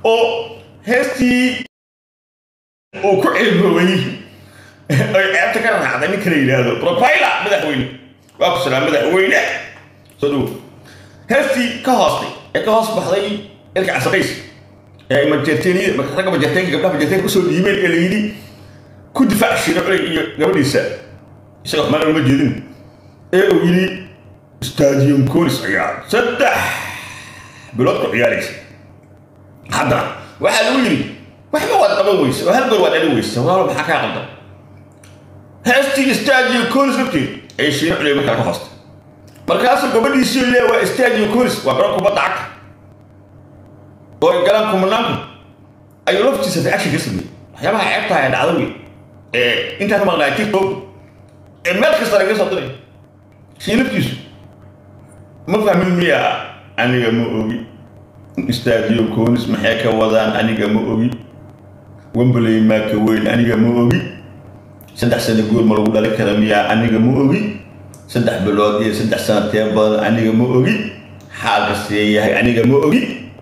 oo heestii uu ku ceeboobay ay ceebta ka raacday ninka la yidhaahdo profiler madaxweyne waa ku salaam madaxweyne soo dhowo heestii ka hoostay ee ka hoos baxday ilka casaqays ee majeerteeniyada marka ragga majeerteenka gabdhaha majeerteenka usoo dhiibeen ee la yidhi ku difaac shiro culay iyo gabadhiisa isaga xumaan uma jeedin ee uu yidhi stadium conis ayaa saddex bilood ku ciyaaraysa haddana waxaa lagu yidhi waxba waad qaban weyse oo hal goor waad dhali weyse walaalo maxaa kaa qaldan heestii stadium conis lafteed ay shiino culay markaa ka hoostay markaasuu gabadhiisii lee waa stadium conis waa garan kubadda cagta oo ay galaan kumanaanku ayuu laftiisa reaction ka sameeyey waxyaabaha ceebtaha ee dhacda wey ee intaan ka maqnaa tiktok ee meel kasta laga soo diray shii laftiisu ma fahmin miya aniga ma ogi stadium conis maxay ka wadaan aniga ma ogi wembley maa ka weyn aniga ma ogi saddex sano guur ma lagu dhali kara miyaa aniga ma ogi saddex bilood iyo saddex sano tee badan aniga ma ogi xaalka see yahay aniga ma ogi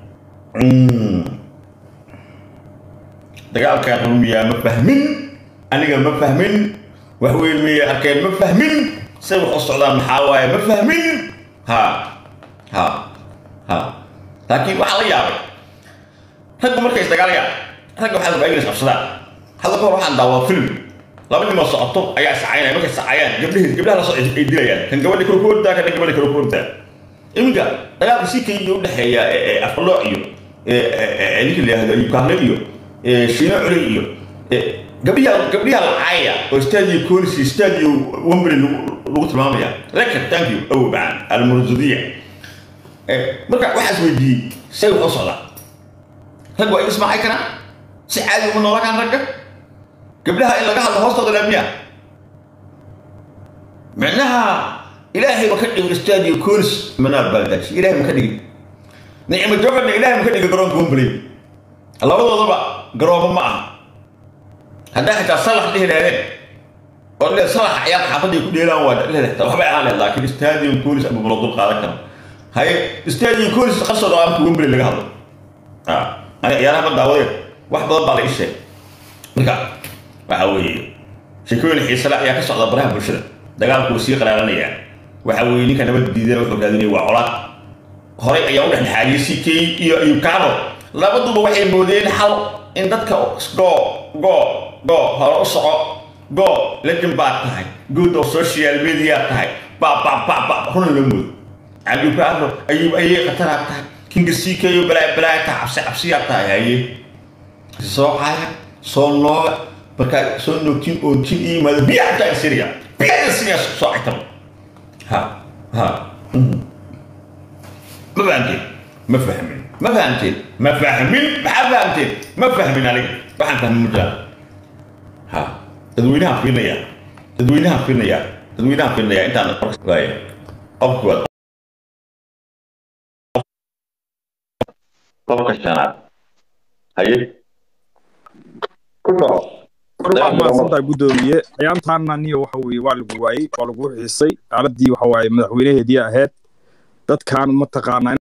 dagaalkan rumiyaa ma fahmin aniga ma fahmin wax weyn miyay arkeen ma fahmin say wax u socdaan maxaa waaye ma fahmin ha ha ha laakiin waxaa la yaabay raggu markay isdagaalayaan ragga waxaa rabaa inay isqabsadaan hadda kahor waxaan daawaa film laba nimoo socoto ayaa sacaynaya markay sacayaan gabdhahi gabdhaha la soo ay dilayaan kan gabadha kala ku ordaa kan gabadha kala ku ordaa iminka dagaalka si kayga udhexeeya afalooc iyo ninka la yihahdo yukahle iyo shiino culey iyo gabdhiha gabdhiha lacaya oo stadio conis iyo stadio wembley lagu tilmaamaya record thank you awow macaan almurzudiya marka waxaas weydiiyey say wax u socdaa rag waa ismaacay karaan si caadi uma noola kaan ragga gabdhaha in laga hadlo hoostooda laamiya micnaha ilaahay ma ka dhigin stadio conis manaa baaldaji ilaahay ma ka dhigin nicmo joogana ilaahay ma ka dhigin garoonka wembley labadoodaba garoobo ma aha haddaa xitaa salax dhihi lahaydeen oo le salax ciyaar xaafadday ku dheelaan waa leedahay waxbay ahaan lehed laakiin stadium conis ama balo dul qaadan kara haye stadium conis qasoo dhawaanka wembley laga hadlo ani ciyaaraha ma daawadeen wax badan baa la ii sheegay marka waxa weeye sheekooyin xiisale ayaa ka socda baraha bulshada dagaalku wuu sii qaraaranaya waxa weeye ninka nabad diidana wuxuu raadinaya waa colaad horay ayaa u dhexdhexaadiyey si key iyo ayukano labaduba waxay moodeen xal in dadka go go go hore u soco go legend baad tahay good of social media tahay ba ba ba ba runa la moodo ayukano ayuu ayay khataraa tahay kinga sii keeyo balaa balaa ta cabsi cabsiyaa tahay haye soo caaya soo nooga markaa soo noogtiin oontiin iyo yimaado biya xataa siriya biya siriya soo caytaba ha ha ma fahamteen ma fahmin ma fahamteen ma fahmin maxaa fahamteen ma fahmin aniga waxaan fahmin mujaa ha dadweynaha fiirinaya dadweynaha fiirinaya dadweynaha fiirinaya intaan waaya qofku waa qofka shanaad haye maasantaa guddoomiye ciyaantaana niyo waxa weye waa lagu waayey waa lagu xiisay xaaladii waxa waaye madaxweynaheedii ahayd dadkan mataqaanaa